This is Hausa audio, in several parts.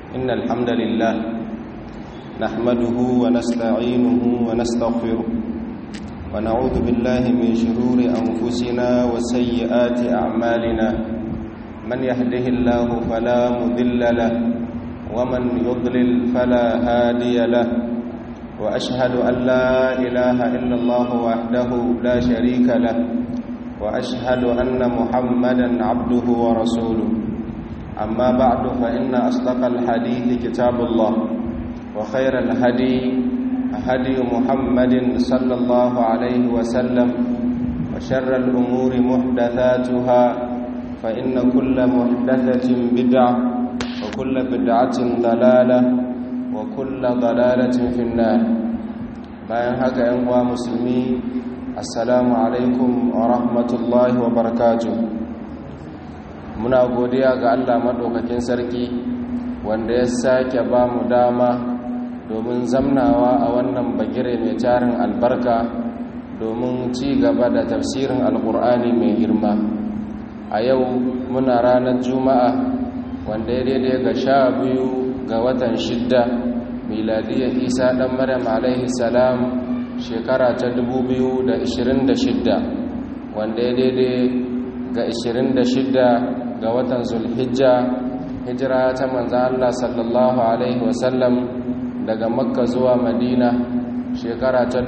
إن الحمد لله نحمده ونستعينه ونستغفره ونعوذ بالله من شرور أنفسنا وسيئات أعمالنا من يهده الله فلا مذل له ومن يضلل فلا هادي له وأشهد أن لا إله إلا الله وحده لا شريك له وأشهد أن محمدا عبده ورسوله أما بعد فإن أصدق الحديث كتاب الله وخير الهدي هدي محمد صلى الله عليه وسلم وشر الأمور محدثاتها فإن كل محدثة بدعة وكل بدعة ضلالة وكل ضلالة في النار bayan haka ‘yan uwa musulmi assalamu alaikum wa rahmatullahi wa barakatuh muna godiya ga Allah maɗaukakin sarki wanda ya sake ba mu dama domin zamnawa a wannan bagire mai tarin albarka domin ci gaba da tafsirin alkur'ani mai girma a yau muna ranar juma'a wanda ya daidai ga sha biyu ga watan shidda miladiyar isa ɗan maryam alaihi salam shekara ta 2026 wanda ya daidai ga 26 ga watan zulhijja hijira ta manzan Allah sallallahu Alaihi wasallam daga makka zuwa madina shekara ta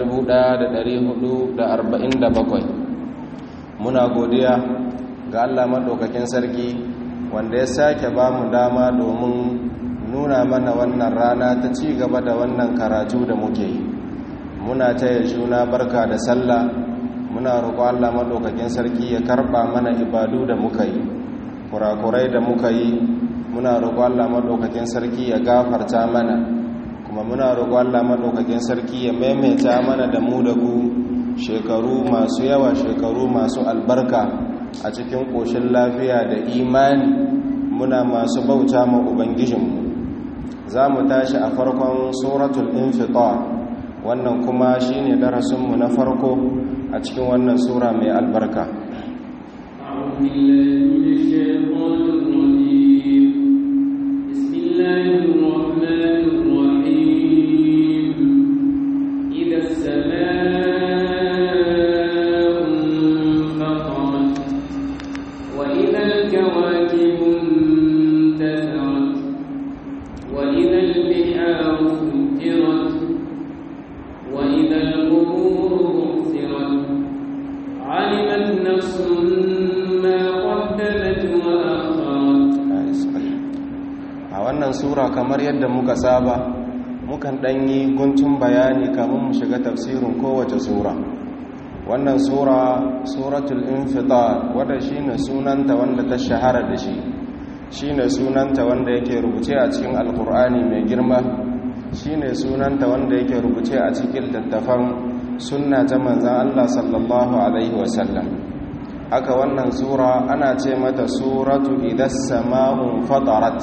1447 muna godiya ga Allah maɗaukakin sarki wanda ya sake ba mu dama domin nuna mana wannan rana ta ci gaba da wannan karatu da muke yi muna taya juna barka da sallah muna roƙo Allah maɗaukakin sarki ya karɓa mana ibadu da muka yi kurakurai da muka yi muna roƙo Allah maɗaukakin sarki ya gafarta mana kuma muna roƙo Allah maɗaukakin sarki ya maimaita mana da mu da ku shekaru masu yawa shekaru masu albarka a cikin ƙoshin lafiya da imani muna masu bauta ma ubangijinmu za mu tashi a farkon suratul infitar wannan kuma shine darasinmu na farko a cikin wannan sura mai albarka أعوذ بالله من الشيطان الرجيم بسم الله الرحمن الرحيم إذا السماء انفطرت وإذا الكواكب انتثرت وإذا البحار فجرت وإذا القبور بعثرت علمت نفس ما قدمت وأخرت a wannan sura kamar yadda muka saba mukan ɗanyi guntun bayani kamun mu shiga tafsirin kowace sura wannan sura suratul infitar wadda shine sunanta wanda ta shahara da shi shine sunanta wanda yake rubuce a cikin alkur'ani mai girma shine sunanta wanda yake rubuce a cikin littattafan sunna ta manzan Allah sallallahu alaihi wasallam haka wannan sura ana ce mata suratu idas sama'un fatarat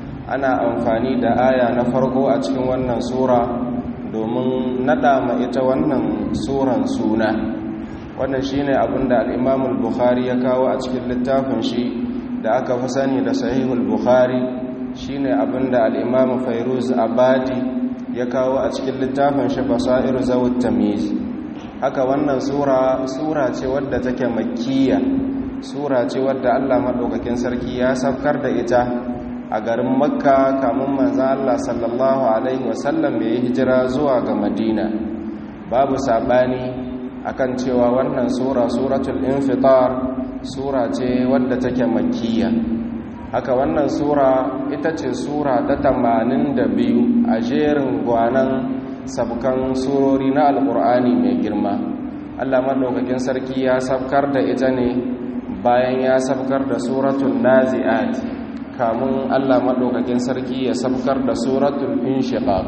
ana amfani da aya na farko a cikin wannan sura domin nada ma ita wannan suran suna wannan shine abinda al-Imam al-Bukhari ya kawo a cikin littafin shi da aka fi sani da Sahihul Bukhari shine abinda al-Imam Fairuz Abadi ya kawo a cikin littafin shi Basair Zawut Tamyiz haka wannan sura sura ce wadda take makkiya sura ce wadda Allah madaukakin sarki ya safkar da ita a garin makka kamun manzan Allah sallallahu Alaihi wasallam ya yi hijira zuwa ga madina babu saɓani akan cewa wannan sura suratul infitar sura ce wadda take makkiya haka wannan sura ita ce sura ta tamanin da biyu a jerin gwanan sabkan surori na alkur'ani mai girma Allah maɗaukakin sarki ya sabkar da ita ne bayan ya sabkar da suratul nazi'at kamun Allah maɗaukakin sarki ya sabkar da suratul inshiqaq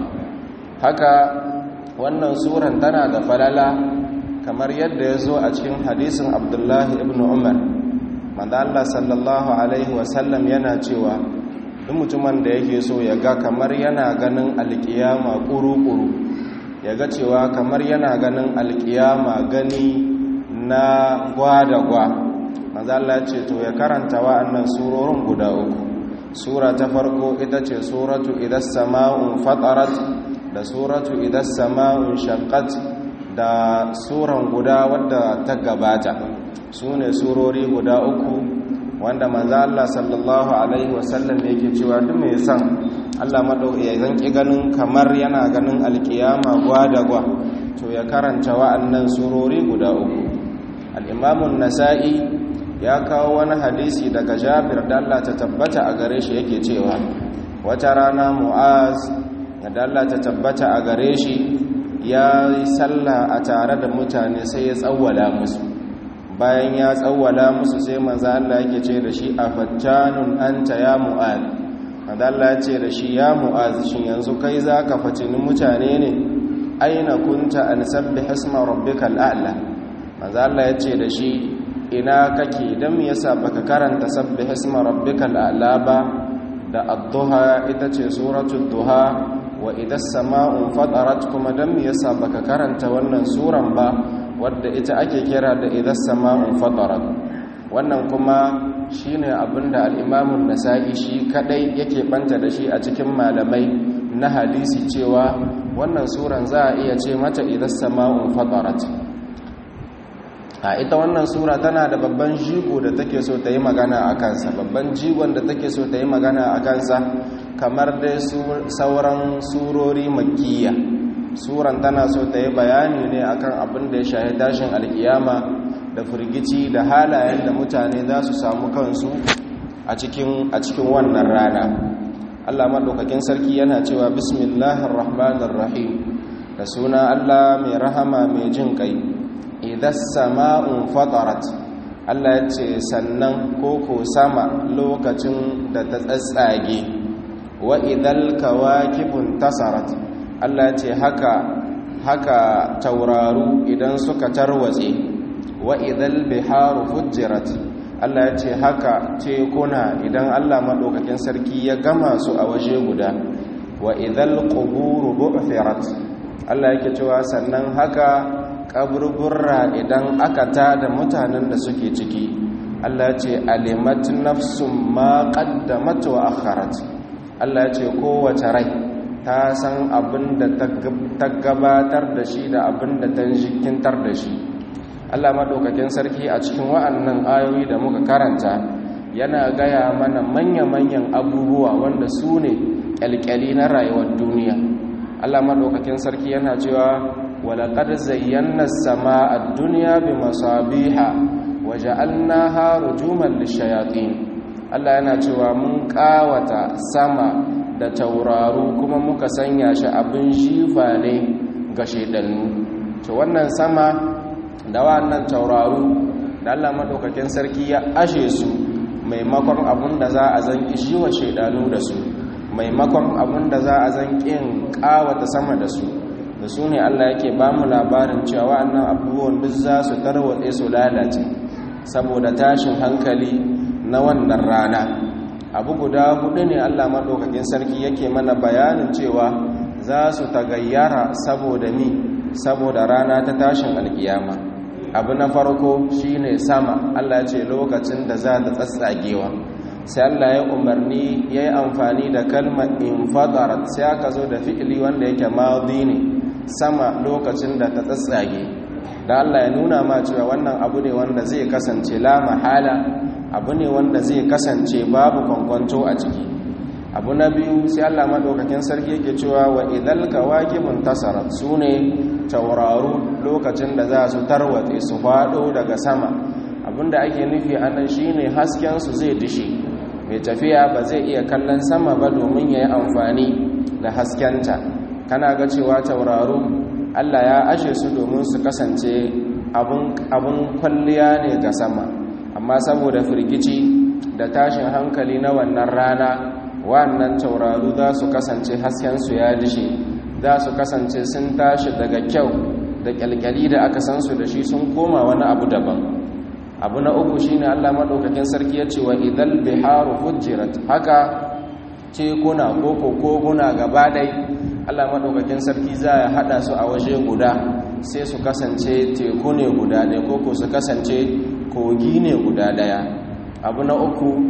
haka wannan suran tana da falala kamar yadda ya zo a cikin hadisin abdullahi ibn umar manzo Allah sallallahu alaihi wasallam yana cewa duk mutumin da yake so ya ga kamar yana ganin alkiyama kuru-kuru ya ga cewa kamar yana ganin alkiyama gani na gwa da gwa manzo Allah ce to ya karanta wa'annan surorin guda uku sura ta farko ita ce suratu idas sama'un fatarat da suratu idas sama'un shaqqat da suran guda wadda ta gabata su ne surori guda uku wanda manzo Allah sallallahu alaihi wasallam yake cewa duk mai san Allah madauki ya zanki ganin kamar yana ganin alkiyama gwa to ya karanta wa'annan surori guda uku al-Imam an-Nasa'i ya kawo wani hadisi daga Jabir da Allah ta tabbata a gare shi yake cewa wata rana Mu'az da Allah ta tabbata a gare shi ya yi sallah a tare da mutane sai ya tsawwala musu bayan ya tsawwala musu sai manzo Allah yake ce da shi a fattanun anta ya mu'az manzo Allah ya ce da shi ya mu'az shin yanzu kai zaka fatini mutane ne aina kunta an sabbih isma rabbikal a'la manzo Allah ya ce da shi ina kake dan me yasa baka karanta sabbih isma rabbikal a'la ba da ad-duha ita ce suratul duha wa idas sama'un fatarat kuma dan me yasa baka karanta wannan suran ba wadda ita ake kira da idas sama'un fatarat wannan kuma shine abinda al-Imam an-Nasa'i shi kadai yake banta da shi a cikin malamai na hadisi cewa wannan suran za a iya ce mata idas sama'un fatarat a ita wannan sura tana da babban jigo da take so ta yi magana a kansa babban jigon da take so ta yi magana a kansa kamar dai sauran surori makkiya suran tana so ta yi bayani ne akan abin da ya shahi tashin alkiyama da firgici da halayen da mutane za su samu kansu a cikin wannan rana Allah maɗaukakin sarki yana cewa bismillahir rahmanir rahim da suna Allah mai rahama mai jin kai idan sama'un fatarat Allah ya ce sannan koko sama lokacin da ta tsatsage wa idal kawakibun tasarat Allah ce haka haka tauraru idan suka tarwatse wa idal biharu fujjirat Allah ce haka tekuna idan Allah madaukakin sarki ya gama su a waje guda wa idal quburu bu'thirat Allah yake cewa sannan haka kaburburra idan aka tada mutanen da suke ciki Allah ce alimat nafsum ma qaddamat wa akharat Allah ce kowace rai ta san abin da ta gabatar da shi da abin da ta jikintar da shi Allah maɗaukakin sarki a cikin wa'annan ayoyi da muka karanta yana gaya mana manya-manyan abubuwa wanda su ne ƙyalƙyali na rayuwar duniya Allah maɗaukakin sarki yana cewa walaƙar zayyana sama a duniya bi masabiha waje an na haru juman lishayatin Allah yana cewa mun ƙawata sama da tauraru kuma muka sanya shi abin shifa ne ga shaidannu to wannan sama da wannan tauraru da Allah madaukakin sarki ya ashe su maimakon abun da za a zanki shi wa shaidanu da su maimakon abun da za a zankin kawata sama da su da su ne Allah yake ba mu labarin cewa wannan abubuwan duk za su tarwatse su lalace saboda tashin hankali na wannan rana abu guda hudu ne Allah madaukakin sarki yake mana bayanin cewa za su tagayyara saboda ni saboda rana ta tashin alkiyama abu na farko shine sama Allah ce lokacin da za ta tsatsagewa sai Allah ya umarni ya yi amfani da kalmar infadarat sai aka zo da fi'ili wanda yake maudi ne sama lokacin da ta tsatsage da Allah ya nuna ma cewa wannan abu ne wanda zai kasance la mahala abu ne wanda zai kasance babu kwankwanto a ciki abu na biyu sai Allah madaukakin sarki yake cewa wa idal kawakibun tasarat sune tauraru lokacin da za su tarwatse su fado daga sama abinda ake nufi anan shine hasken su zai dishe mai tafiya ba zai iya kallon sama ba domin yayi amfani da haskenta kana ga cewa tauraru Allah ya ashe su domin su kasance abun abun kwalliya ne ga sama amma saboda firgici da tashin hankali na wannan rana wannan tauraru za su kasance haskensu ya dishe za su kasance sun tashi daga kyau da kyalkyali da aka san su da shi sun koma wani abu daban abu na uku shine Allah madaukakin sarki ya ce wa idal biharu fujirat haka tekuna ko koguna gaba dai Allah madaukakin sarki za ya hada su a waje guda sai su kasance teku ne guda ɗaya ko su kasance kogi ne guda ɗaya abu na uku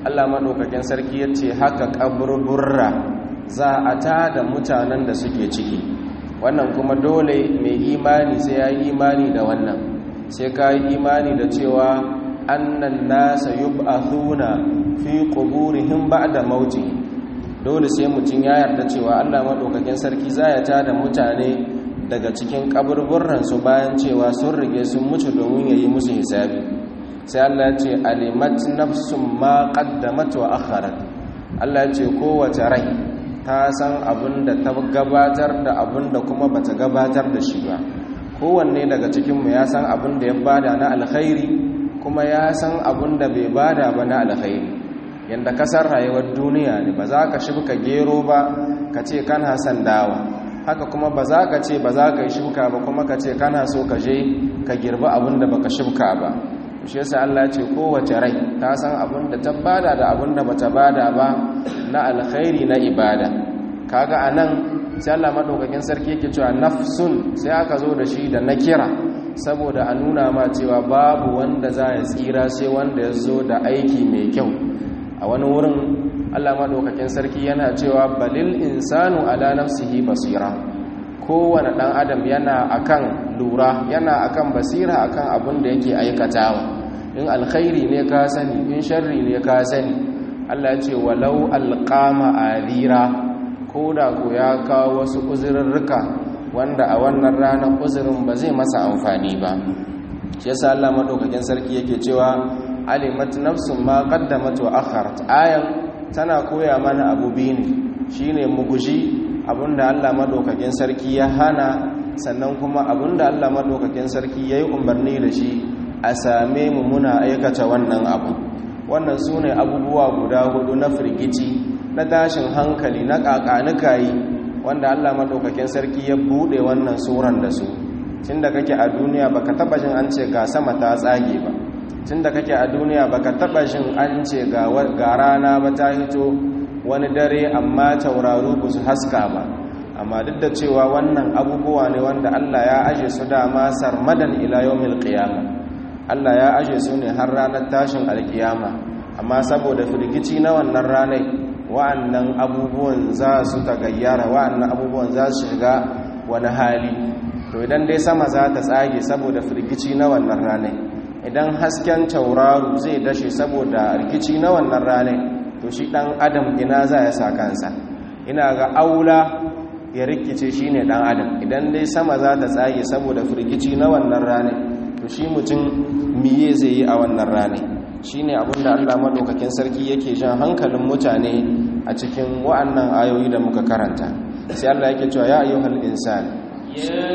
Allah maɗaukakin sarki ya ce haka ƙaburburra za a ta da mutanen da suke ciki wannan kuma dole mai imani sai ya yi imani da wannan sai ka yi imani da cewa annan nasa yub'athuna fi quburihim ba'da mauti dole sai mutum ya yarda cewa Allah maɗaukakin sarki za ya ta da mutane daga cikin ƙaburburran su bayan cewa sun rige sun mutu domin ya yi musu hisabi sai Allah ce alimat nafsun ma qaddamat wa akharat Allah ce kowace rai ta san abin da ta gabatar da abin da kuma bata gabatar da shi ba kowanne daga cikin mu ya san abin da ya bada na alkhairi kuma ya san abin da bai bada ba na alkhairi yanda kasar rayuwar duniya ne ba za ka shibka gero ba ka ce kana san dawa haka kuma ba za ka ce ba za ka yi shibka ba kuma ka ce kana so ka je ka girbi abin da baka shibka ba shi yasa Allah ya ce kowace rai ta san abin da ta bada da abin da bata bada ba na alkhairi na ibada kaga anan sai Allah madaukakin sarki yake cewa nafsun sai aka zo da shi da nakira saboda a nuna ma cewa babu wanda za ya tsira sai wanda ya zo da aiki mai kyau a wani wurin Allah madaukakin sarki yana cewa balil insanu ala nafsihi basira kowane ɗan adam yana akan lura yana akan basira akan abin da yake aikatawa in alkhairi ne ka sani in sharri ne ka sani Allah ce walau alqama adira ko da ko ya kawo wasu uzurrurruka wanda a wannan ranar uzurin ba zai masa amfani ba shi yasa Allah madaukakin sarki yake cewa alimat nafsun ma qaddamat wa akharat ayan tana koya mana abu biyu ne shine mu guji abinda Allah madaukakin sarki ya hana sannan kuma abinda Allah madaukakin sarki yayi umarni da shi a same mu muna aikata wannan abu wannan sune abubuwa guda hudu na firgici na tashin hankali na kakanukayi wanda Allah madaukakin sarki ya bude wannan suran da su tunda kake a duniya baka taba jin an ce ga sama ta tsage ba tunda kake a duniya baka taba jin an ce ga rana ba ta hito wani dare amma tauraru ba su haska ba amma duk da cewa wannan abubuwa ne wanda Allah ya aje su dama sarmadan ila yawmil qiyama Allah ya aje su ne har ranar tashin alkiyama amma saboda firgici na wannan ranar wa'annan abubuwan za su tagayyara wa'annan abubuwan za su shiga wani hali to idan dai sama za ta tsage saboda firgici na wannan ranar idan hasken tauraru zai dashe saboda rikici na wannan ranar to shi dan adam ina za ya sa kansa ina ga aula ya rikice shi ne dan adam idan dai sama za ta tsage saboda firgici na wannan rane to shi mutum miye zai yi a wannan rane shi ne abinda allah maɗaukakin sarki yake jan hankalin mutane a cikin wa'annan ayoyi da muka karanta sai allah yake cewa ya ayyuhal insan ya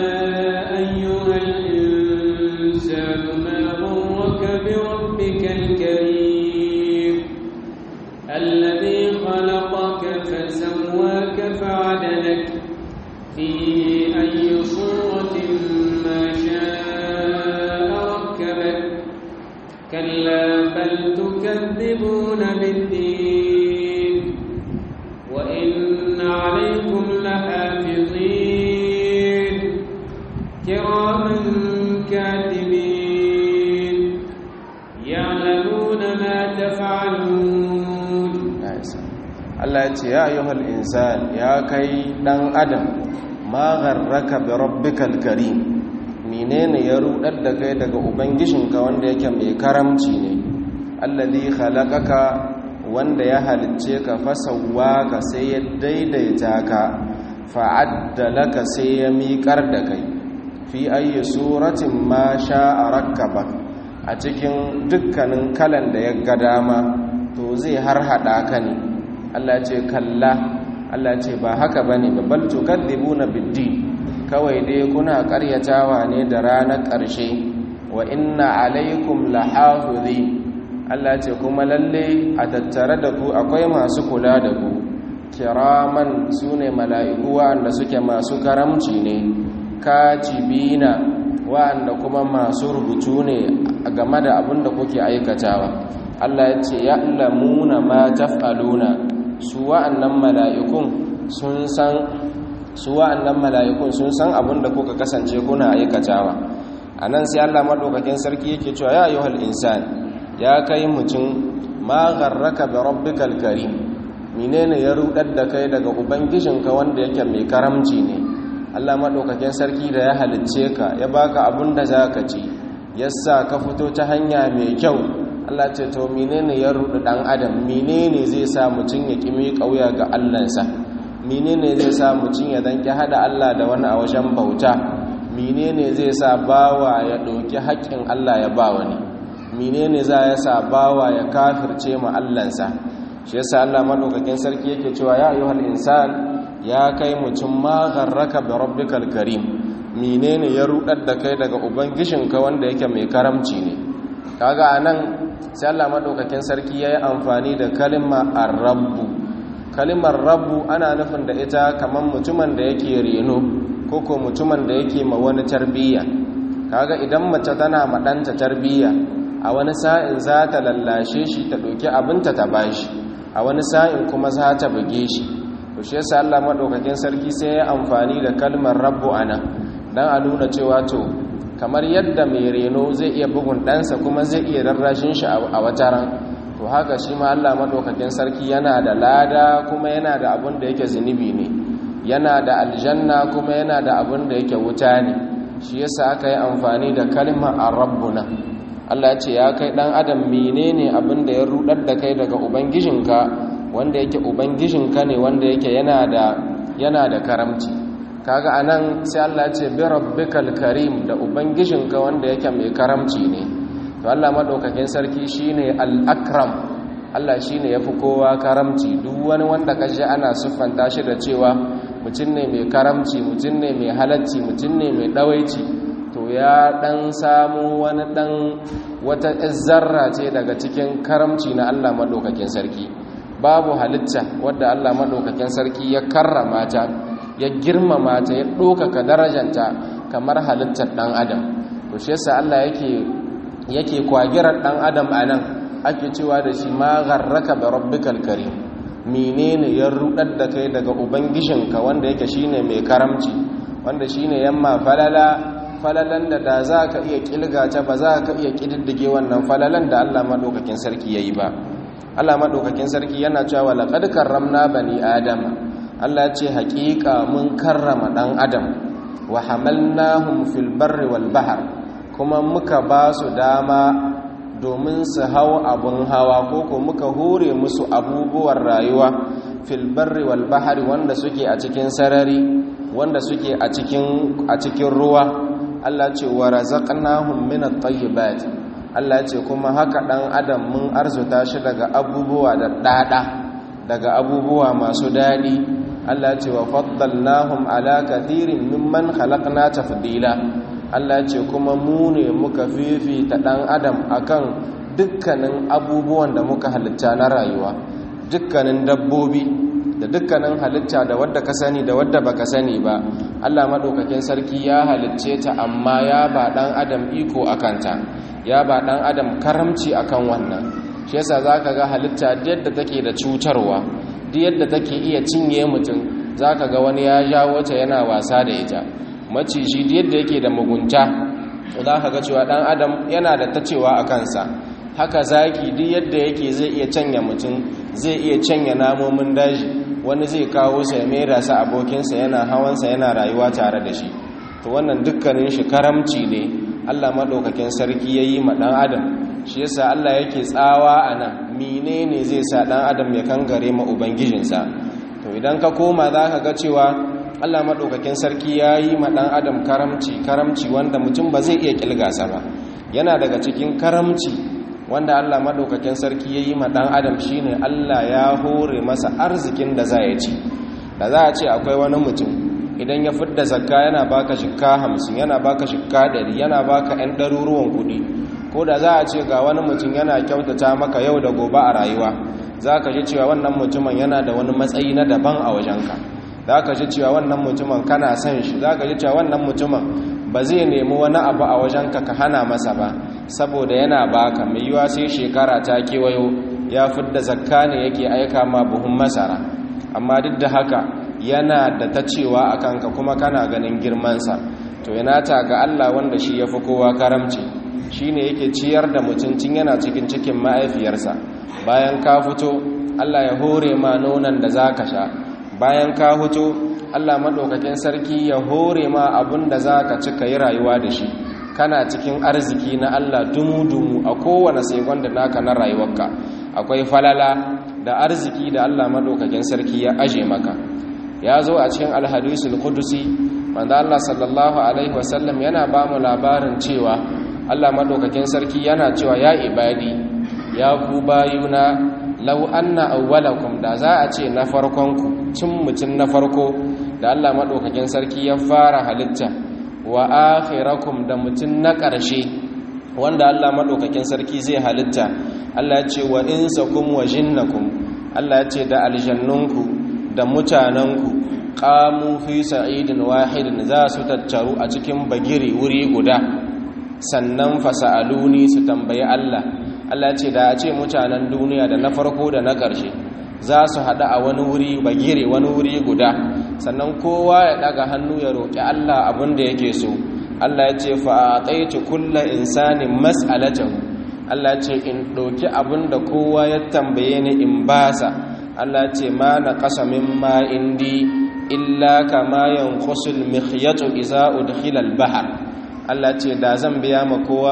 ayyuhal insan ma ghurraka bi rabbikal karim الذي خلقك فسواك فعدلك في أي صورة ما شاء ركبك كلا بل تكذبون بالدين وإن عليكم لحافظين كراما كاتبين يعلمون ما تفعلون Allah ya ce ya ayyuhal insan ya kai dan adam ma gharraka bi rabbikal karim menene ya rudar da kai daga ubangijinka wanda yake mai karamci ne alladhi khalaqaka wanda ya halicce ka fasawwaka sai ya daidaita ka fa'addalaka sai ya miƙar da kai fi ayyi suratin ma sha'a rakkabak a cikin dukkanin kalan da ya ga dama to zai har hada ka ne Allah ce kalla Allah ce ba haka bane babal tukadibuna biddi kawai dai kuna karyatawa ne da ranar ƙarshe wa inna alaikum lahafizi Allah ce kuma lalle a tattare da ku akwai masu kula da ku kiraman sune mala'iku wa'anda suke masu karamci ne katibina wa'anda kuma masu rubutu ne game da abin da kuke aikatawa Allah ya ce ya'lamuna ma taf'aluna su wa'annan mala'ikun sun san su wa'annan mala'ikun sun san abin da kuka kasance kuna aikatawa anan sai Allah madaukakin sarki yake cewa ya ayyuhal insan ya kai mutum ma gharraka bi rabbikal karim menene ya rudar da kai daga ubangijinka wanda yake mai karamci ne Allah madaukakin sarki da ya halicce ka ya baka abun da zaka ci yasa ka fito ta hanya mai kyau Allah ce to menene ya rudu dan adam menene zai sa mutun ya kimi kauya ga Allahnsa menene zai sa mutun ya danki hada Allah da wani a wajen bauta menene zai sa bawa ya ɗauki haƙƙin Allah ya ba wani menene za ya sa bawa ya kafirce ma Allahnsa shi yasa Allah madaukakin sarki yake cewa ya ayyuhal insan ya kai mutum ma gharraka bi rabbikal karim menene ya rudar da kai daga ubangijinka wanda yake mai karamci ne kaga anan sai Allah madaukakin sarki yayi amfani da kalma ar-rabbu kalimar rabbu ana nufin da ita kaman mutumin da yake reno koko mutumin da yake ma wani tarbiyya kaga idan mace tana ma ɗanta tarbiyya a wani sa'in za ta lallashe shi ta ɗauki abinta ta bashi a wani sa'in kuma za ta buge shi to shi yasa Allah madaukakin sarki sai ya amfani da kalmar rabbu ana dan a nuna cewa to kamar yadda mai reno zai iya bugun ɗansa kuma zai iya rarrashin shi a wata ran to haka shi ma Allah madaukakin sarki yana da lada kuma yana da abin da yake zunubi ne yana da aljanna kuma yana da abin da yake wuta ne shi yasa aka yi amfani da kalmar arabbuna Allah ya ce ya kai dan adam menene abin da ya rudar da kai daga ubangijinka wanda yake ubangijinka ne wanda yake yana da yana da karamci kaga anan sai Allah ya ce bi rabbikal karim da ubangijinka wanda yake mai karamci ne to Allah madaukakin sarki shine al-akram Allah shine yafi kowa karamci duk wani wanda kaje ana siffanta shi da cewa mutum ne mai karamci mutum ne mai halacci mutum ne mai dawaici to ya dan samu wani dan wata zarra ce daga cikin karamci na Allah madaukakin sarki babu halitta wadda Allah madaukakin sarki ya karrama ta ya girmama ta ya ɗaukaka darajanta kamar halittar ɗan adam to shi yasa Allah yake yake kwagirar ɗan adam anan ake cewa da shi ma gharraka bi rabbikal karim menene ya rudar da kai daga ubangijinka wanda yake shine mai karamci wanda shine yamma falala falalan da da za ka iya kilga ta ba za ka iya kididdige wannan falalan da Allah madaukakin sarki yayi ba Allah madaukakin sarki yana cewa laqad karramna bani adama Allah ya ce haƙiƙa mun karrama ɗan adam wa hamalnahum fil barri wal bahr kuma muka ba su dama domin su hau abun hawa ko ko muka hore musu abubuwan rayuwa fil barri wal bahri wanda suke a cikin sarari wanda suke a cikin a cikin ruwa Allah ce wa razaqnahum min at-tayyibat Allah ce kuma haka dan adam mun arzuta shi daga abubuwa da dada daga abubuwa masu dadi Allah ce wa faddalnahum ala kathirin mimman khalaqna tafdila Allah ce kuma mu ne muka fifita dan adam akan dukkanin abubuwan da muka halitta na rayuwa dukkanin dabbobi da dukkanin halitta da wadda ka sani da wadda baka sani ba Allah madaukakin sarki ya halicce ta amma ya ba dan adam iko akanta ya ba dan adam karamci akan wannan shi yasa zaka ga halitta yadda take da cutarwa duk yadda take iya cinye mutum zaka ga wani ya jawo ta yana wasa da ita maciji duk yadda yake da mugunta zaka ga cewa dan adam yana da tacewa a kansa haka zaki duk yadda yake zai iya canya mutum zai iya canya namomin daji wani zai kawo sa ya mera sa abokinsa yana hawansa yana rayuwa tare da shi to wannan dukkanin shi karamci ne Allah madaukakin sarki yayi ma dan adam shi yasa Allah yake tsawa anan menene zai sa dan adam ya kangare ma ubangijinsa to idan ka koma zaka ga cewa Allah madaukakin sarki yayi ma dan adam karamci karamci wanda mutum ba zai iya kilgasa ba yana daga cikin karamci wanda Allah madaukakin sarki yayi ma dan adam shine Allah ya hore masa arzikin da za ya ci da za a ce akwai wani mutum idan ya fidda zakka yana baka shikka 50 yana baka shikka 100 yana baka ɗan ɗaruruwan kuɗi ko da za a ce ga wani mutum yana kyautata maka yau da gobe a rayuwa za ka ji cewa wannan mutumin yana da wani matsayi na daban a wajenka za ka ji cewa wannan mutumin kana son shi za ka ji cewa wannan mutumin ba zai nemi wani abu a wajenka ka hana masa ba saboda yana baka mai yiwa sai shekara ta kewayo ya fidda zakka ne yake aika ma buhun masara amma duk da haka yana da ta cewa a kanka kuma kana ganin girmansa to yana ta ga Allah wanda shi ya fi kowa karamci shi ne yake ciyar da mutuncin yana cikin cikin ma'aifiyarsa bayan ka fito Allah ya hore ma nonon da za ka sha bayan ka fito Allah maɗaukakin sarki ya hore ma abin da za ka ci ka yi rayuwa da shi kana cikin arziki na Allah dumu-dumu a kowane segon da naka na rayuwarka akwai falala da arziki da Allah maɗaukakin sarki ya aje maka ya zo a cikin alhadisul kudusi wanda Allah sallallahu alaihi wasallam yana ba mu labarin cewa Allah maɗaukakin sarki yana cewa ya ibadi ya ku bayuna lau anna awwalakum da za a ce na farkonku cin mutum na farko da Allah maɗaukakin sarki ya fara halitta wa akhirakum da mutum na ƙarshe wanda Allah maɗaukakin sarki zai halitta Allah ya ce wa insakum wa jinnakum Allah ya ce da aljannunku da mutanenku qamu fi sa'idin wahidin za su tattaru a cikin bagiri wuri guda sannan fasa'aluni su tambayi Allah Allah ce da a ce mutanen duniya da na farko da na ƙarshe za su haɗu a wani wuri bagire wani wuri guda sannan kowa ya ɗaga hannu ya roƙi Allah abin da yake so Allah ya ce fa'aɗaitu kulla insanin mas'alatahu Allah ya ce in ɗauki abin da kowa ya tambaye ni in basa Allah ya ce ma na ƙasa mimma indi illa kama yanqusul mikhyatu iza udkhila al-bahr Allah ce da zan biya ma kowa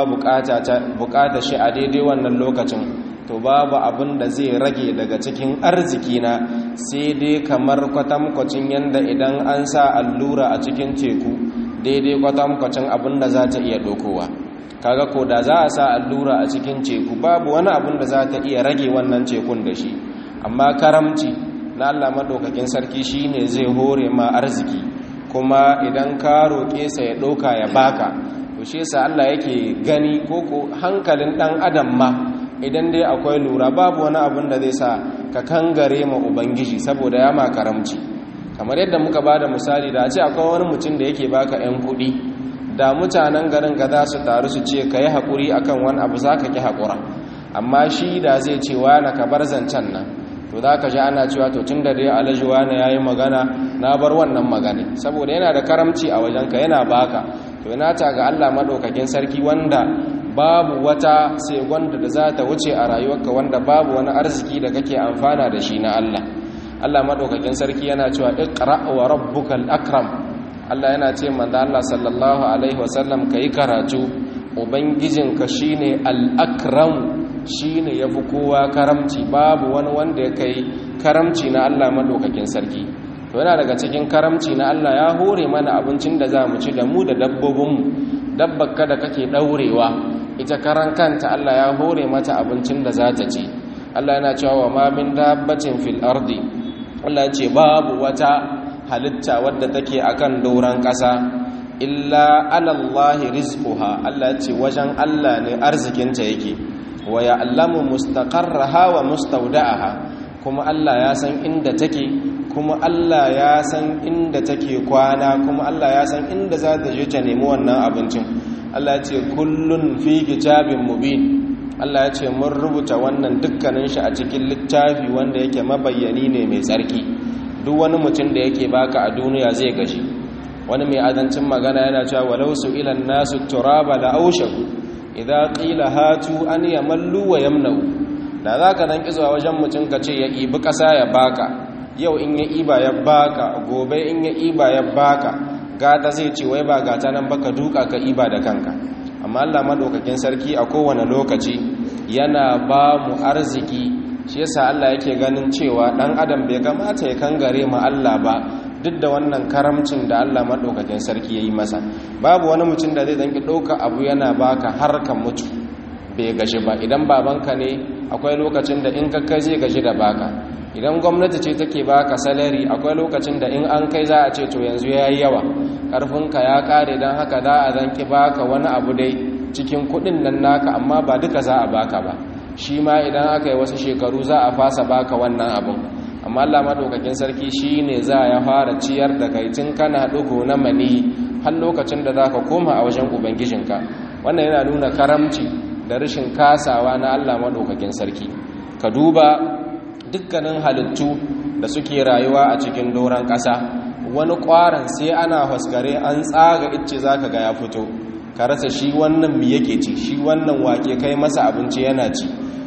bukata shi a daidai wannan lokacin to babu abin da zai rage daga cikin arzikina sai dai kamar kwatankwacin yadda idan an sa allura a cikin teku daidai kwatankwacin abin da za ta iya dokowa kaga ko da za a sa allura a cikin teku babu wani abin da za ta iya rage wannan tekun da shi amma karamci na Allah madaukakin sarki shine zai hore ma arziki kuma idan ka roƙe sa ya ɗauka ya baka to shi yasa Allah yake gani koko hankalin ɗan adam ma idan dai akwai lura babu wani abin da zai sa ka kangare ma ubangiji saboda ya ma karamci kamar yadda muka ba da misali da a ce akwai wani mutum da yake baka 'yan kuɗi da mutanen garin ga za su taru su ce ka yi haƙuri akan wani abu za ka ƙi haƙura amma shi da zai ce na ka bar zancen nan to za ka ji ana cewa to tun da dai alhaji wani ya yi magana na bar wannan magana saboda yana da karamci a wajenka yana baka to yana ta ga allah maɗaukakin sarki wanda babu wata segonda da za ta wuce a rayuwarka wanda babu wani arziki da kake amfana da shi na allah allah maɗaukakin sarki yana cewa iqra wa rabbukal akram allah yana ce manzo allah sallallahu alaihi wasallam yi karatu ubangijinka shine al-akram shi ne ya fi kowa karamci babu wani wanda ya kai karamci na Allah maɗaukakin sarki to yana daga cikin karamci na Allah ya hore mana abincin da za mu ci da mu da dabbobinmu dabbaka da kake ɗaurewa ita karan kanta Allah ya hore mata abincin da za ta ci Allah yana cewa wa ma min dabbatin fil ardi Allah ya ce babu wata halitta wadda take akan doron ƙasa illa alallahi rizquha Allah ya ce wajen Allah ne arzikinta yake wa ya'lamu mustaqarraha wa mustawda'aha kuma Allah ya san inda take kuma Allah ya san inda take kwana kuma Allah ya san inda za ta je ta nemi wannan abincin Allah ya ce kullun fi kitabin mubin Allah ya ce mun rubuta wannan dukkanin shi a cikin littafi wanda yake mabayyani ne mai tsarki duk wani mutum da yake baka a duniya zai gashi wani mai azancin magana yana cewa walau su ilan nasu turaba la aushaku idan qila hatu an yamallu wa yamnau da zaka dan kizuwa wajen mutum ka ce ya ibi kasa ya baka yau in ya iba ya baka gobe in ya iba ya baka gata zai ce wai ba gata nan baka duka ka iba da kanka amma Allah madaukakin sarki a kowane lokaci yana ba mu arziki shi yasa Allah yake ganin cewa dan adam bai kamata ya kangare mu Allah ba duk da wannan karamcin da Allah madaukakin sarki yayi masa babu wani mutum da zai danki dauka abu yana baka har ka mutu bai gashi ba idan babanka ne akwai lokacin da in ka kai zai gashi da baka idan gwamnati ce take baka salari akwai lokacin da in an kai za a ce to yanzu yayi yawa karfinka ya kare dan haka za a zanki baka wani abu dai cikin kudin nan naka amma ba duka za a baka ba shi ma idan aka yi wasu shekaru za a fasa baka wannan abin amma Allah madaukakin sarki shine za ya fara ciyar da kai tun kana dugo na mani har lokacin da zaka koma a wajen ubangijinka wannan yana nuna karamci da rashin kasawa na Allah madaukakin sarki ka duba dukkanin halittu da suke rayuwa a cikin doron ƙasa wani ƙwaron sai ana haskare an tsaga icce zaka ga ya fito ka rasa shi wannan mi yake ci shi wannan wake kai masa abinci yana ci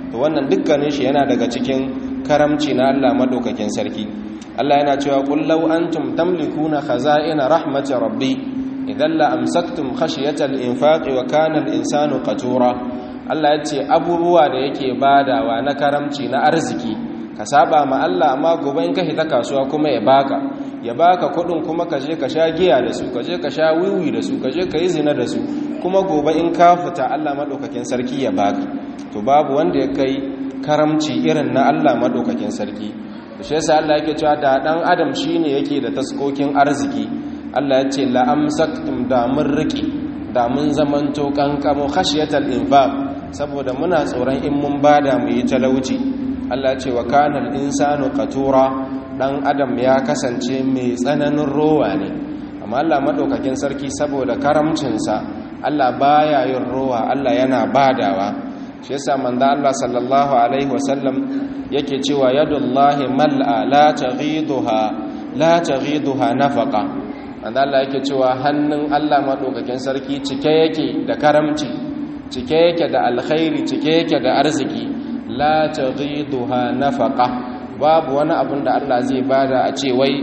to wannan dukkanin shi yana daga cikin karamci na Allah madaukakin sarki Allah yana cewa qul law antum tamlikuna khaza'ina rahmati rabbi idan la amsaktum khashiyata al-infaq wa kana al-insanu qatura Allah ya ce abubuwa da yake badawa na karamci na arziki ka saba ma Allah amma gobe in ka hita kasuwa kuma ya baka ya baka kudin kuma ka je ka sha giya da su ka je ka sha wiwi da su ka je ka yi zina da su kuma gobe in ka fita Allah madaukakin sarki ya baka to babu wanda ya kai karamci irin na Allah madaukakin sarki to shi yasa Allah yake cewa da dan adam shine yake da taskokin arziki Allah ya ce la amsaktum da mun riki da mun zamanto kankamo khashiyatal infaq saboda muna tsoron in mun bada mu yi talauci Allah ce wa kanal insanu qatura dan adam ya kasance mai tsananin rowa ne amma Allah madaukakin sarki saboda karamcinsa Allah baya yin rowa Allah yana badawa shi yasa manzo Allah sallallahu alaihi wasallam yake cewa yadullahi mal'a la taghiduha la taghiduha nafaqa manzo Allah yake cewa hannun Allah madaukakin sarki cike yake da karamci cike yake da alkhairi cike yake da arziki la taghiduha nafaqa babu wani abin da Allah zai bada a ce wai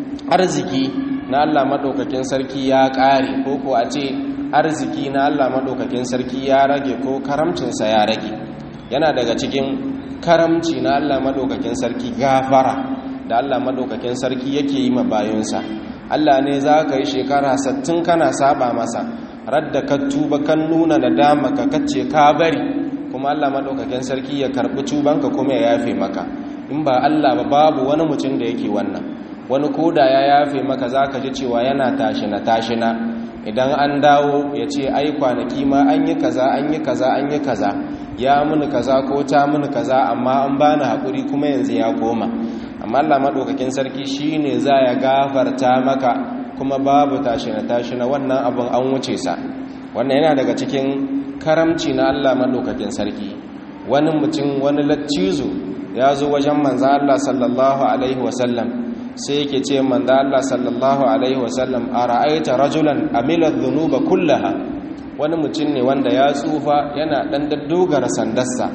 arziki na Allah madaukakin sarki ya kare ko ko a ce arziki na Allah madaukakin sarki ya rage ko karamcinsa ya rage yana daga cikin karamci na Allah madaukakin sarki gafara da Allah madaukakin sarki yake yi ma bayonsa Allah ne za ka yi shekara 60 kana saba masa radda ka tuba kan nuna nadama ka kace ka bari kuma Allah madaukakin sarki ya karbi tubanka kuma ya yafe maka in ba Allah ba babu wani mutum da yake wannan wani koda ya yafe maka zaka ji cewa yana tashina tashina idan an dawo ya ce ai kwanaki ma an yi kaza an yi kaza an yi kaza ya muni kaza ko ta muni kaza amma an bani hakuri kuma yanzu ya koma amma Allah madaukakin sarki shine za ya gafarta maka kuma babu tashina tashina wannan abun an wuce sa wannan yana daga cikin karamci na Allah madaukakin sarki wani mutum wani laccizo ya zo wajen manzo Allah sallallahu alaihi wasallam sai yake ce manzo Allah sallallahu alaihi wasallam ara'aita rajulan amila dhunuba kullaha wani mutum ne wanda ya tsufa yana dan daddogara sandarsa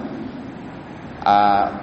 a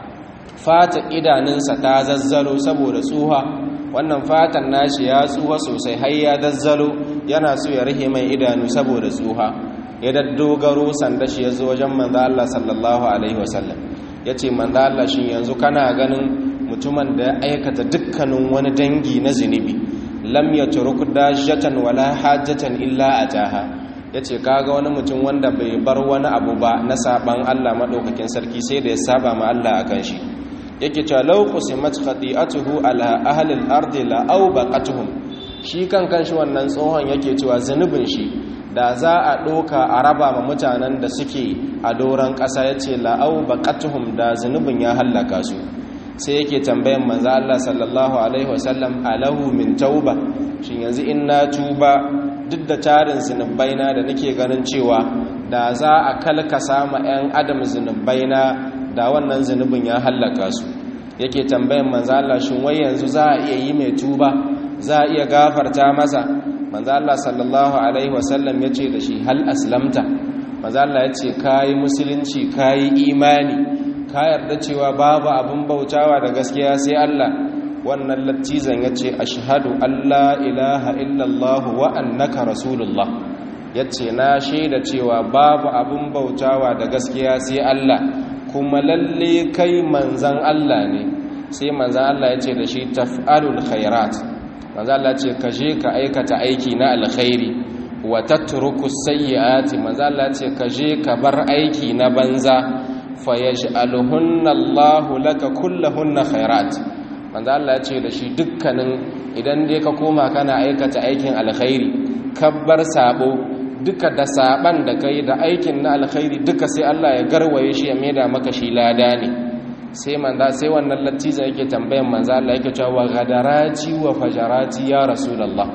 fata idanunsa ta zazzalo saboda tsuha wannan fatan nashi ya tsuha sosai har ya zazzalo yana so ya rihe mai idanu saboda tsuha ya daddogaro sanda shi ya zo wajen manzo Allah sallallahu alaihi wasallam yace manzo Allah shin yanzu kana ganin mutumin da ya aikata dukkanin wani dangi na zunubi lam yatruk dajatan wala hajjatan illa ataha yace kaga wani mutum wanda bai bar wani abu ba na saban Allah madaukakin sarki sai da ya saba ma Allah akan shi yake cewa law qusimat khati'atuhu ala ahli al-ardi la awbaqatuhum shi kan kanshi wannan tsohon yake cewa zunubin shi da za a ɗoka a raba ma mutanen da suke a doron ƙasa ya ce la'au baƙatuhum da zunubin ya hallaka su sai yake tambayan manzo Allah sallallahu alaihi wasallam alahu min tauba shin yanzu in na tuba duk da tarin zunubaina da nake ganin cewa da za a kalkasa ma 'yan adam zunubaina da wannan zunubin ya hallaka su yake tambayan manzo Allah shin wai yanzu za a iya yi mai tuba za a iya gafarta masa manzo Allah sallallahu alaihi wasallam yace da shi hal aslamta manzo Allah yace kai musulunci kai imani ka yarda cewa babu abin bautawa da gaskiya sai Allah wannan lattizan yace ashhadu alla ilaha illallah wa annaka rasulullah yace na shaida cewa babu abin bautawa da gaskiya sai Allah kuma lalle kai manzan Allah ne sai manzan Allah yace da shi taf'alul khairat manzan Allah ce ka je ka aikata aiki na alkhairi wa tatruku sayyiati manzan Allah ce ka je ka bar aiki na banza fayaj'aluhunna Allahu laka kulluhunna khairat manzo Allah ya ce da shi dukkanin idan dai ka koma kana aikata aikin alkhairi kabbar sabo duka da saban da kai da aikin na alkhairi duka sai Allah ya garwaye shi ya maida maka shi lada ne sai manzo sai wannan lattiza yake tambayan manzo Allah yake cewa gadarati wa fajarati ya rasulullah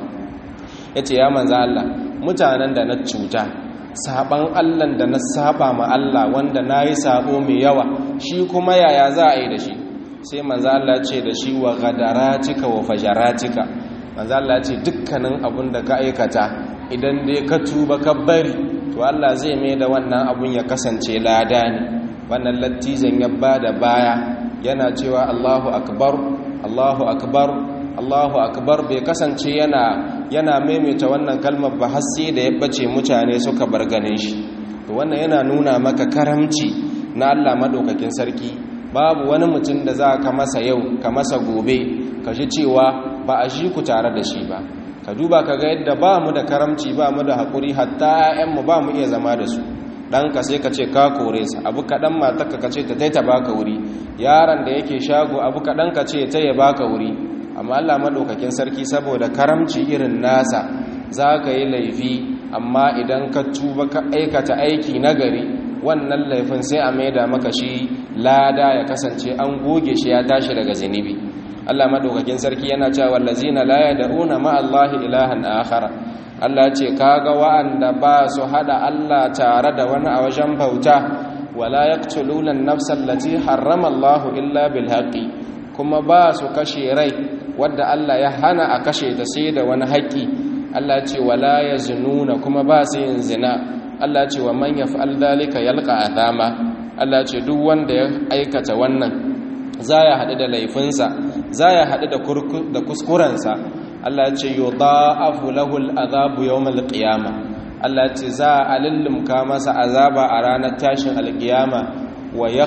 yace ya manzo Allah mutanen da na cuta saban Allah da na saba ma Allah wanda nayi sabo mai yawa shi kuma yaya za a yi da shi sai manzo Allah ce da shi wa gadaratika wa fajaratika manzo Allah ce dukkanin abun da ka aikata idan dai ka tuba ka bari to Allah zai mai da wannan abun ya kasance lada ne wannan lattizan ya bada baya yana cewa Allahu akbar Allahu akbar Allahu akbar bai kasance yana yana maimaita wannan kalmar ba har sai da ya bace mutane suka bar ganin shi to wannan yana nuna maka karamci na Allah madaukakin sarki babu wani mutum da za ka masa yau ka masa gobe ka ji cewa ba a shi ku tare da shi ba ka duba ka ga yadda ba mu da karamci ba mu da haƙuri hatta 'ya'yanmu ba mu iya zama da su ɗanka sai ka ce ka kore sa abu kaɗan matarka ka ce ta taita baka wuri yaron da yake shago abu kaɗan ka ce ta ya baka wuri amma allah maɗaukakin sarki saboda karamci irin nasa za ka yi laifi amma idan ka tuba ka aikata aiki nagari wannan laifin sai a maida maka shi lada ya kasance an goge shi ya tashi daga zunubi Allah madaukakin sarki yana cewa wallazina la yad'una ma Allah ilahan akhar Allah ce kaga wa'anda ba su hada Allah tare da wani a wajen bauta wala yaqtuluna an-nafsa allati harrama Allah illa bil haqqi kuma ba su kashe rai wadda Allah ya hana a kashe ta sai da wani haƙi Allah ce wala yaznuna kuma ba su yin zina Allah ce wa man yaf'al dhalika yalqa athama Allah ce duk wanda ya aikata wannan za ya haɗu da laifinsa za ya haɗu da kuskurensa Allah ce yi da'afu lahul azabu yau malƙiyama Allah ce za a lullumka masa azaba a ranar tashin alƙiyama wa ya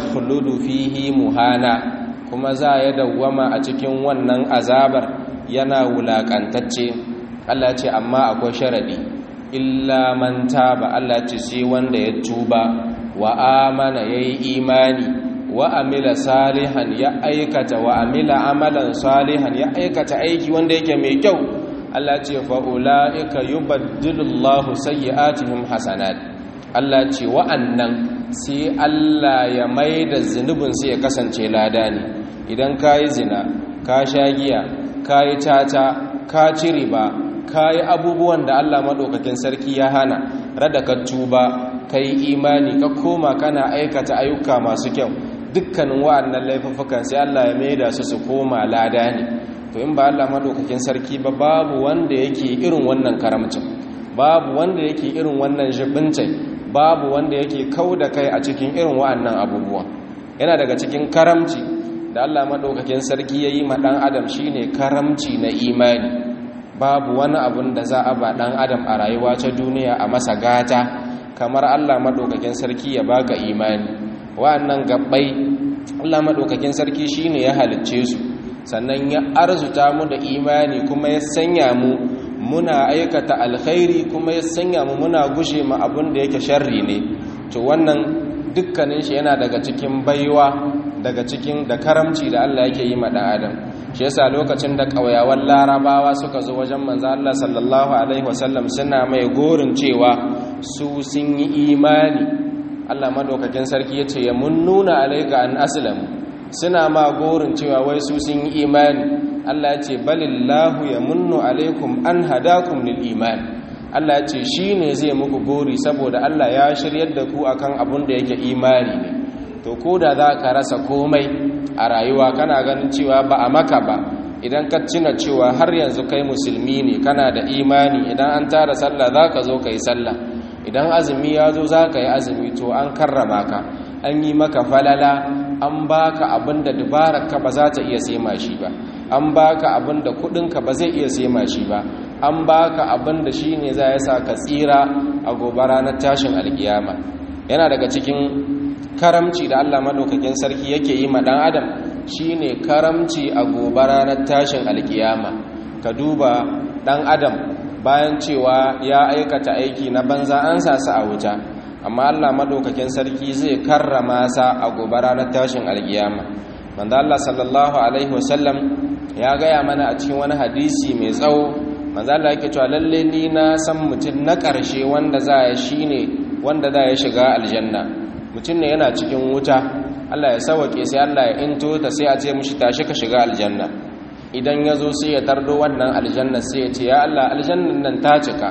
fihi muhana kuma za ya dawwama a cikin wannan azabar yana wulaƙantacce Allah ce amma akwai sharaɗi illa man taba Allah ce sai wanda ya tuba wa amana yayi imani wa amila salihan ya aikata wa amila amalan salihan ya aikata aiki wanda yake mai kyau Allah ce fa ulaika yubaddilullahu sayyi'atihim hasanat Allah ce wa'annan sai Allah ya maida zunubin sai ya kasance lada ne idan kayi zina ka sha giya kayi tata ka ci riba kayi abubuwan da Allah madaukakin sarki ya hana rada ka tuba kai imani ka koma kana aikata ayyuka masu kyau dukkanin wa'annan laifuffukan sai Allah ya maida su su koma lada ne to in ba Allah madaukakin sarki ba babu wanda yake irin wannan karamcin babu wanda yake irin wannan jibincin babu wanda yake kauda kai a cikin irin wa'annan abubuwa yana daga cikin karamci da Allah madaukakin sarki yayi ma dan adam shine karamci na imani babu wani abun da za a ba dan adam a rayuwa ta duniya a masa gata kamar Allah madaukakin sarki ya baka imani wa'annan gabbai Allah madaukakin sarki shine ya halicce su sannan ya arzuta mu da imani kuma ya sanya mu muna aikata alkhairi kuma ya sanya mu muna gushe mu abin da yake sharri ne to wannan dukkanin shi yana daga cikin baiwa daga cikin da karamci da Allah yake yi ma dan adam shi yasa lokacin da kauyawan larabawa suka zo wajen manzo Allah sallallahu alaihi wasallam suna mai gorin cewa su sun yi imani Allah madaukakin sarki yace ya mun nuna alaika an aslamu suna ma gorin cewa wai su sun yi imani Allah ya ce balillahu ya munnu alaikum an hadakum lil iman Allah ya ce shi ne zai muku gori saboda Allah ya shiryar da ku akan abun da yake imani ne to ko da za ka rasa komai a rayuwa kana ganin cewa ba a maka ba idan ka cina cewa har yanzu kai musulmi ne kana da imani idan an tara sallah za ka zo ka yi sallah idan azumi ya zo za ka yi azumi to an karrama ka an yi maka falala an baka abin da dubararka ba za ta iya sema shi ba an baka abin da kudinka ba zai iya sema shi ba an baka abin da shi ne za ya sa ka tsira a gobe ranar tashin alkiyama yana daga cikin karamci da allah maɗaukakin sarki yake yi ma ɗan adam shi ne karamci a gobe ranar tashin alkiyama ka duba ɗan adam bayan cewa ya aikata aiki na banza an sa su a wuta amma Allah madaukakin sarki zai karrama sa a gobe ranar tashin alkiyama manzo Allah sallallahu alaihi wasallam ya gaya mana a cikin wani hadisi mai tsawo manzo Allah yake cewa lalle ni na san mutum na ƙarshe wanda za ya shine wanda za ya shiga aljanna mutum ne yana cikin wuta Allah ya sauke sai Allah ya into ta sai a ce mishi tashi ka shiga aljanna idan ya zo sai ya tardo wannan aljanna sai ya ce ya Allah aljannan nan ta cika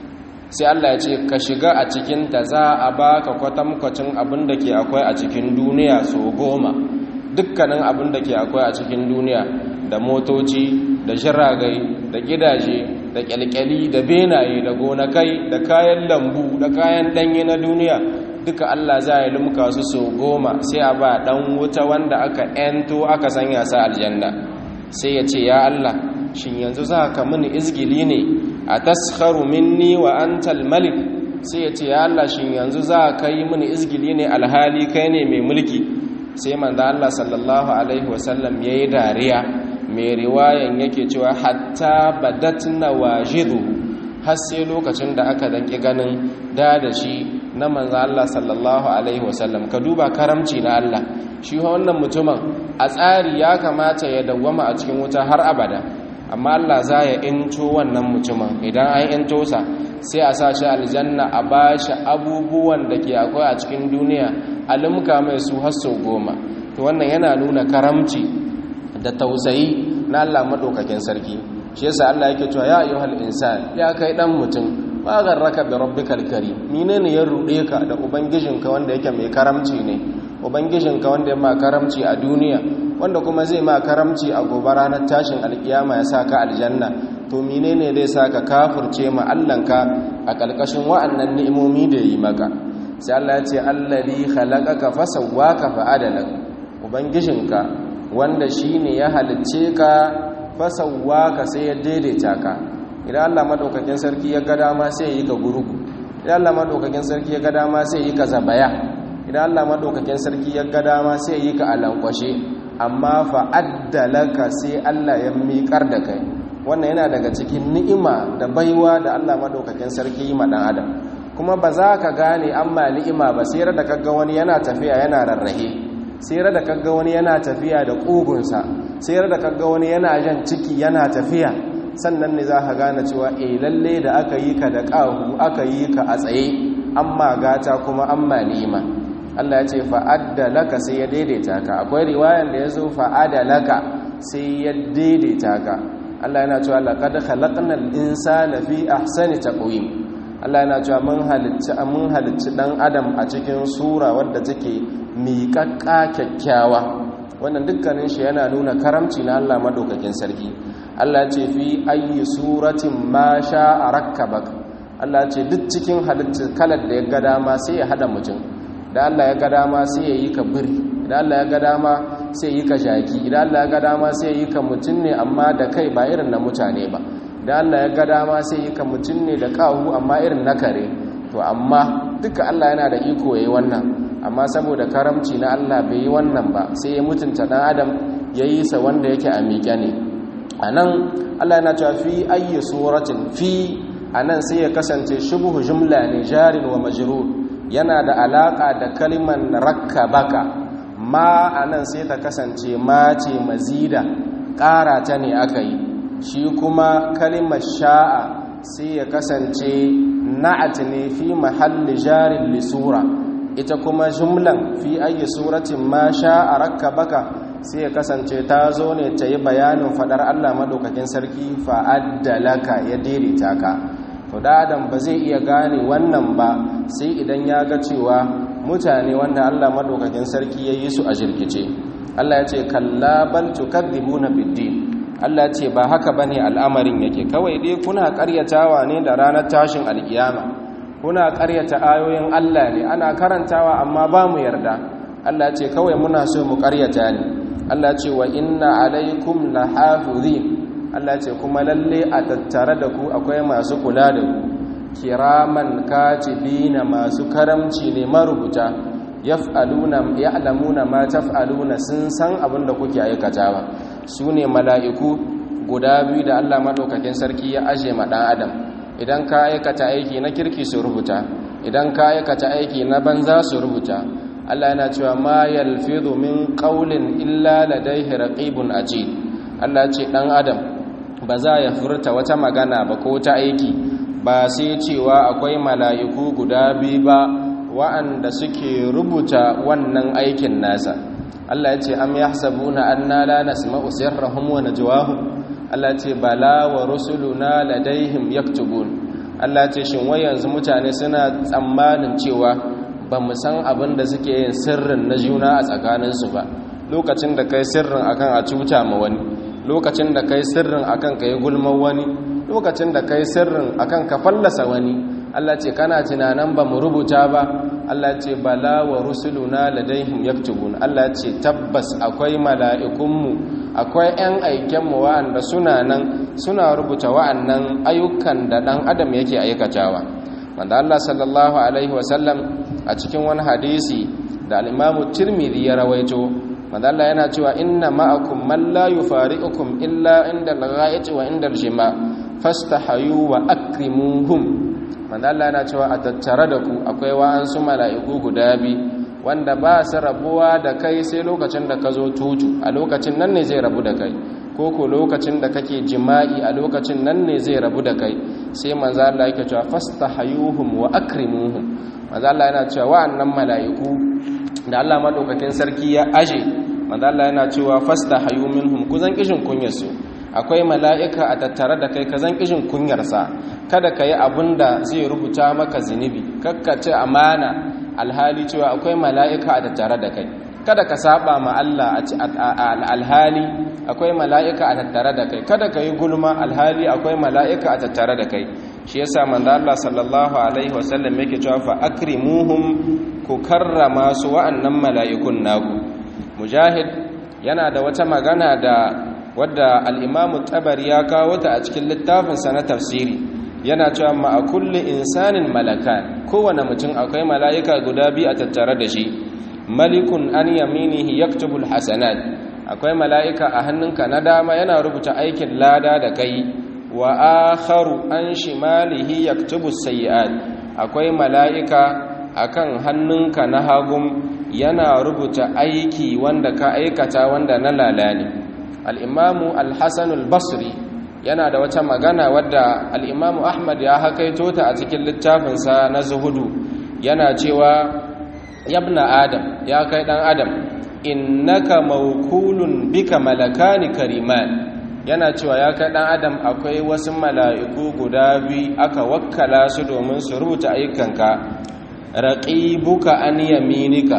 sai Allah ya ce ka shiga a cikinta za a baka kwatankwacin abin da ke akwai a cikin duniya so goma dukkanin abin da ke akwai a cikin duniya da motoci da shiragai da gidaje da kyalkyali da benaye da gonakai da kayan lambu da kayan danye na duniya duka Allah za ya lumka su so goma sai a ba dan wuta wanda aka ento aka sanya sa aljanna sai ya ce ya Allah shin yanzu za ka mini izgili ne a taskharu minni wa antal malik sai ya ce ya Allah shin yanzu za ka yi mini izgili ne alhali kai ne mai mulki sai manzo Allah sallallahu alaihi wasallam yayi dariya mai riwayan yake cewa hatta badatna wajidu har sai lokacin da aka danki ganin da da shi na manzo Allah sallallahu alaihi wasallam ka duba karamci na Allah shi wannan mutumin a tsari ya kamata ya dawwama a cikin wuta har abada amma Allah za ya into wannan mutumin idan an into sa sai a sa shi aljanna a bashi abubuwan da ke akwai a cikin duniya a limka mai su har sau goma to wannan yana nuna karamci da tausayi na Allah madaukakin sarki shi yasa Allah yake cewa ya ayyuhal insan ya kai dan mutum ba garraka bi rabbikal karim menene ya rude ka da ubangijinka wanda yake mai karamci ne ubangijinka wanda ya ma karamci a duniya wanda kuma zai ma karamci a gobe ranar tashin alkiyama ya saka aljanna to menene zai saka kafirce ma Allahnka a kalkashin wa'annan ni'imomi da yi maka sai Allah ya ce allazi khalaqaka fasawwaka fa'adalak ubangijinka wanda shine ya halicce ka fasawwaka sai ya daidaita ka idan Allah madaukakin sarki ya ga dama sai ya yi ka gurugu idan Allah madaukakin sarki ya ga dama sai ya yi ka zabaya idan Allah madaukakin sarki ya ga dama sai ya yi ka alankwashe amma fa addalaka sai Allah ya miƙar da kai wannan yana daga cikin ni'ima da baiwa da Allah madaukakin sarki yi ma dan adam kuma ba za ka gane amma ni'ima ba sai da kaga wani yana tafiya yana rarrahe sai da kaga wani yana tafiya da kugunsa sai da kaga wani yana jan ciki yana tafiya sannan ne za ka gane cewa e lalle da aka yi ka da ƙahu aka yi ka a tsaye amma gata kuma amma nima Allah ya ce fa'adda sai ya daidaita ka akwai riwayan da ya zo fa'ada laka sai ya daidaita ka Allah yana cewa laqad khalaqnal insana fi ahsani taqwim Allah yana cewa mun halicci mun halicci dan adam a cikin sura wadda take miƙaƙƙa kyakkyawa wannan dukkanin shi yana nuna karamci na Allah madaukakin sarki Allah ce fi ayi suratin ma sha a rakkabak Allah ce duk cikin halittar kalar da ya ga dama sai ya hada mutum da Allah ya ga dama sai ya yi ka biri idan Allah ya ga dama sai ya yi ka shaki idan Allah ya ga dama sai ya yi ka mutum ne amma da kai ba irin na mutane ba idan Allah ya ga dama sai ya yi ka mutum ne da kahu amma irin na kare to amma duka Allah yana da iko yayi wannan amma saboda karamci na Allah bai yi wannan ba sai ya mutunta dan adam ya yi sa wanda yake a miƙe ne a nan allah yana cewa fi ayyi suratin fi a nan sai ya kasance shubuhu jumla ne jarin wa majrur yana da alaka da kaliman rakkabaka ma a nan sai ta kasance ma ce mazida ƙara ta ne aka yi shi kuma kalimar sha'a sai ya kasance na'at ne fi mahalli jarin lisura ita kuma jumlan fi ayyi suratin ma sha'a rakkabaka sai ya kasance ta zo ne ta yi bayanin fadar Allah maɗaukakin sarki fa'addalaka ya daidaita ka to da adam ba zai iya gane wannan ba sai idan ya ga cewa mutane wanda Allah maɗaukakin sarki ya yi su a jirkice Allah ya ce kalla bal tukadhibuna biddin Allah ce ba haka bane al'amarin yake kawai dai kuna ƙaryatawa ne da ranar tashin alkiyama kuna ƙaryata ayoyin Allah ne ana karantawa amma ba mu yarda Allah ce kawai muna so mu ƙaryata ne Allah ce wa inna alaikum lahafizin Allah ce kuma lalle a tattare da ku akwai masu kula da ku kiraman katibina masu karamci ne marubuta yaf'aluna ya'lamuna ma taf'aluna sun san abin da kuke aikatawa su ne mala'iku guda biyu da Allah madaukakin sarki ya aje ma dan adam idan ka aikata aiki na kirki su rubuta idan ka aikata aiki na banza su rubuta Allah yana cewa ma yalfidu min qawlin illa ladayhi raqibun atid Allah ce dan adam ba za ya furta wata magana ba ko ta aiki ba sai cewa akwai mala'iku guda biyu ba wa'anda suke rubuta wannan aikin nasa Allah ya ce am yahsabuna anna la nasma'u sirrahum wa najwahum Allah ce bala wa rusuluna ladaihim yaktubun Allah ce shin wai yanzu mutane suna tsammanin cewa ba mu san abin da suke yin sirrin na juna a tsakaninsu ba lokacin da kai sirrin akan a cuta ma wani lokacin da kai sirrin akan ka yi gulman wani lokacin da kai sirrin akan ka fallasa wani Allah ce kana tunanin ba mu rubuta ba Allah ce bala wa rusuluna ladaihim yaktubun Allah ce tabbas akwai mala'ikunmu akwai 'yan aikenmu wa'anda suna nan suna rubuta wa'annan ayyukan da ɗan adam yake aikatawa wanda Allah sallallahu alaihi wasallam a cikin wani hadisi da al'imamu tirmidhi ya rawaito wanda Allah yana cewa inna ma'akum man la yufariqukum illa inda al-ghaiati wa inda al-jima fastahayu wa akrimuhum wanda Allah yana cewa a tattare da ku akwai wa'ansu mala'iku guda bi wanda ba su rabuwa da kai sai lokacin da ka zo tutu a lokacin nan ne zai rabu da kai ko ko lokacin da kake jima'i a lokacin nan ne zai rabu da kai sai manzo Allah yake cewa fastahayuhum wa akrimuhum manzo Allah yana cewa wa'annan mala'iku da Allah madaukakin sarki ya aje manzo Allah yana cewa fastahayu minhum kuzan kishin kunyarsu akwai mala'ika a tattare da kai kazan kishin kunyarsa kada ka yi abin da zai rubuta maka zunubi kakkace amana alhali cewa akwai mala'ika a tattare da kai kada ka saba ma Allah a alhali akwai mala'ika a tattare da kai kada ka yi gulma alhali akwai mala'ika a tattare da kai shi yasa manzo Allah sallallahu alaihi wasallam yake cewa fa akrimuhum ku karrama su wa'annan mala'ikun naku mujahid yana da wata magana da wadda al-imamu tabari ya kawo ta a cikin littafinsa na tafsiri yana cewa ma a kulli insanin malakan kowane mutum akwai mala'ika guda biyu a tattare da shi malikun an yaminihi yaktubul hasanat akwai mala'ika a hannunka na dama yana rubuta aikin lada da kai wa akharu an shimalihi yaktubus sayyi'at akwai mala'ika akan hannunka na hagum yana rubuta aiki wanda ka aikata wanda na lalani al-imamu al-hasan al-basri yana da wata magana wadda al'imamu ahmad ya hakaito ta a cikin littafinsa na zuhudu yana cewa yabna adam ya kai ɗan adam innaka maukulun bika malakani kariman yana cewa ya kai ɗan adam akwai wasu mala'iku guda biyu aka wakkala su domin su rubuta ayyukanka raƙibuka an yaminika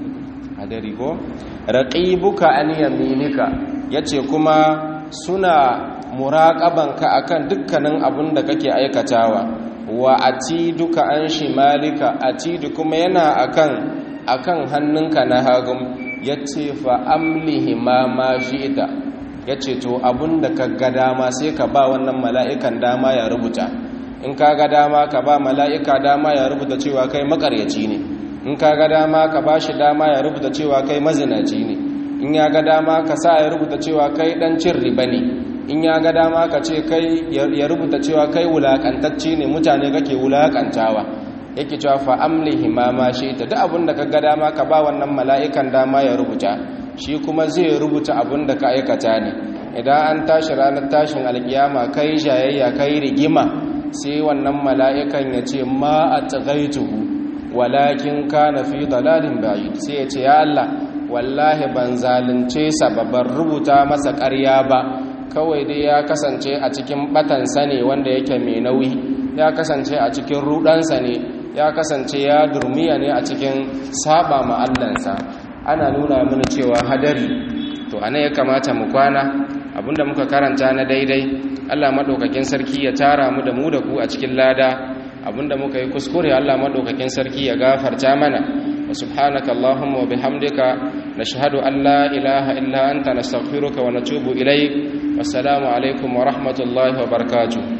a dari ko raƙibuka an yaminika ya ce kuma suna muraƙabanka akan dukkanin abin da kake aikatawa wa atiduka an shimalika atidu kuma yana akan akan hannunka na hagun yace fa amlihi ma ma shi'ta yace to abun da ka ga dama sai ka ba wannan mala'ikan dama ya rubuta in ka ga dama ka ba mala'ika dama ya rubuta cewa kai makaryaci ne in ka ga dama ka ba shi dama ya rubuta cewa kai mazinaci ne in ya ga dama ka sa ya rubuta cewa kai dan cin riba ne in ya ga dama ka ce kai ya rubuta cewa kai wulakantacce ne mutane kake wulakantawa yake cewa fa amlihi ma ma shi ta duk abin da ka ga dama ka ba wannan mala'ikan dama ya rubuta shi kuma zai rubuta abin da ka aikata ne idan an tashi ranar tashin alkiyama kai jayayya kai rigima sai wannan mala'ikan ya ce ma a tsagaituhu walakin kana fi dalalin ba'id sai ya ce ya Allah wallahi ban zalunce sa babban rubuta masa ƙarya ba kawai dai ya kasance a cikin batansa ne wanda yake mai nauyi ya kasance a cikin rudansa ne ya kasance ya durmiya ne a cikin saba ma'allansa ana nuna mana cewa hadari to ana ya kamata mu kwana abinda muka karanta na daidai Allah madaukakin sarki ya tara mu da mu da ku a cikin lada abinda muka yi kuskure Allah madaukakin sarki ya gafarta mana wa subhanaka allahumma wa bihamdika nashhadu an la ilaha illa anta nastaghfiruka wa natubu ilayk wassalamu alaikum wa rahmatullahi wa barakatuh